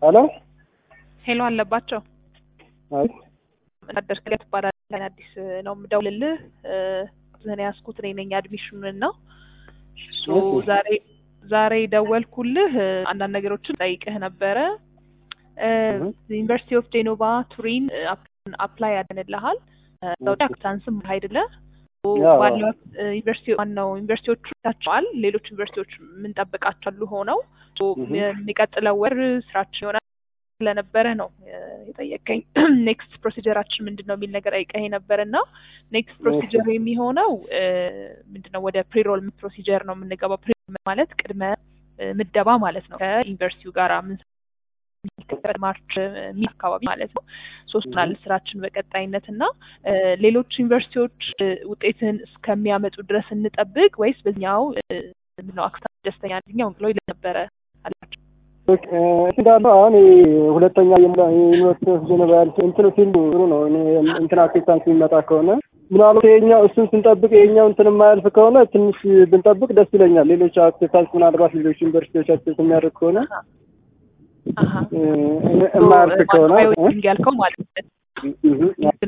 ሄሎ ሄሎ አለባቸው አይ ወታደር ክሊያ ትባላለህ። አዲስ ነው የምደውልልህ። ዝህን ያስኩት እኔ ነኝ አድሚሽኑን ነው። ሶ እሺ። ዛሬ ዛሬ ደወልኩልህ አንዳንድ ነገሮችን ጠይቅህ ነበረ። እህ። ዩኒቨርሲቲ ኦፍ ጄኖቫ ቱሪን አፕላይ ያደንልሃል ሳውዲ አክታንስም አይደለ ያው። ባለው ዩኒቨርሲቲ ዋናው ዩኒቨርሲቲዎቹ ታቸዋል ሌሎች ዩኒቨርሲቲዎች የምንጠብቃቸው አሉ ሆነው ሶ እህ። የሚቀጥለው ወር ስራችን ይሆናል ስለነበረ ነው እ፣ የጠየቀኝ ኔክስት ፕሮሲጀራችን ምንድን ነው የሚል ነገር ጠይቀኝ ነበር እና ኔክስት ፕሮሲጀር የሚሆነው እ፣ ምንድን ነው ወደ ፕሪሮል ፕሮሲጀር ነው የምንገባው ፕሪሮል ማለት ቅድመ እ፣ ምደባ ማለት ነው ከዩኒቨርሲቲው ጋር ምን ማርች ሚድ አካባቢ ማለት ነው ሶስት ናል ስራችን በቀጣይነት እና እ፣ ሌሎች ዩኒቨርሲቲዎች እ፣ ውጤትን እስከሚያመጡ ድረስ እንጠብቅ ወይስ በዚኛው እ፣ ምንድን ነው አክታ ደስተኛ አንደኛው ብሎ ይል ነበረ አላቸው ኦኬ፣ እ፣ እንዳለው አሁን ይሄ ሁለተኛ የሙላ- የዩኒቨርሲቲ ኦፍ ጄኔቫ ያልኩት እንትኑ ፊልዱ ጥሩ ነው። እኔ እንትን አክሴፕታንስ የሚመጣ ከሆነ ምናልባት ይሄኛው እሱን ስንጠብቅ ይሄኛው እንትን የማያልፍ ከሆነ ትንሽ ብንጠብቅ ደስ ይለኛል። ሌሎች አክሴፕታንስ ምናልባት ሌሎች ዩኒቨርሲቲዎች አክሴፕት የሚያደርግ ከሆነ አሀ እ፣ የማያልፍ ከሆነ እ? ማንዋይ ያልከው ማለት ነው እህ፣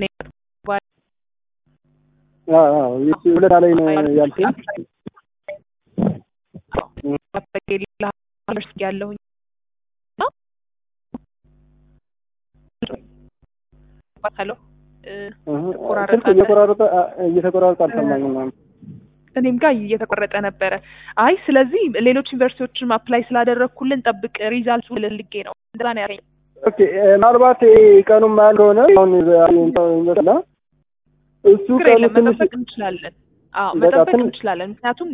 አዎ፣ አዎ፣ የሱ ሁለታ ላይ ነው ያልኩኝ። ያለሁኝ ሄሎ እህ፣ ተቆራረጠ ስልክ እየቆራረጠ አ፣ እየተቆራረጠ አልሰማኝም አሁን። እኔም ጋር እየተቆረጠ ነበረ። አይ ስለዚህ ሌሎች ዩኒቨርሲቲዎችም አፕላይ ስላደረግኩልን ጠብቅ ሪዛልቱ ልልጌ ነው እንደዛ ነው ያለኝ። ኦኬ እ፣ ምናልባት ይሄ ቀኑን ማያል ከሆነ አሁን ይመስላ እሱ ችግር ቀኑ የለም ትንሽ መጠበቅ እንችላለን። አዎ በቃ መጠበቅ ትንሽ- እንችላለን። ምክንያቱም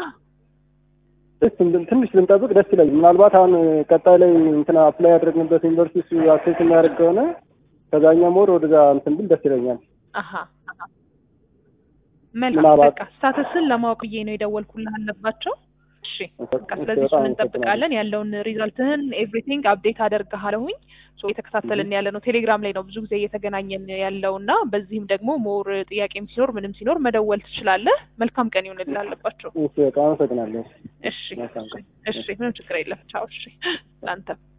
ትንሽ ብንጠብቅ ደስ ይለኛል። ምናልባት አሁን ቀጣይ ላይ እንትን አፕላይ ያደረግንበት ዩኒቨርሲቲ እሱ አክሴስ የሚያደርግ ከሆነ ከዛኛው ሞር ወደዛ እንትን ብል ደስ ይለኛል። አሀ አሀ። መልካም ምናልባት- በቃ ስታተስን ለማወቅ ብዬ ነው የደወልኩልህ አለባቸው። እሺ በቃ ስለዚህ በጣም እሱን እንጠብቃለን። ያለውን ሪዛልትህን ኤቭሪቲንግ አፕዴት አደርግሃለሁኝ። ሶ እየተከታተልን ያለ ነው ቴሌግራም ላይ ነው ብዙ ጊዜ እየተገናኘን ያለው እና በዚህም ደግሞ ሞር ጥያቄም ሲኖር ምንም ሲኖር መደወል ትችላለህ። መልካም ቀን ይሁንልህ አለባቸው። እሺ በቃ አመሰግናለሁ። እሺ መልካም ቀን። እሺ ምንም ችግር የለም። ቻው። እሺ ለአንተ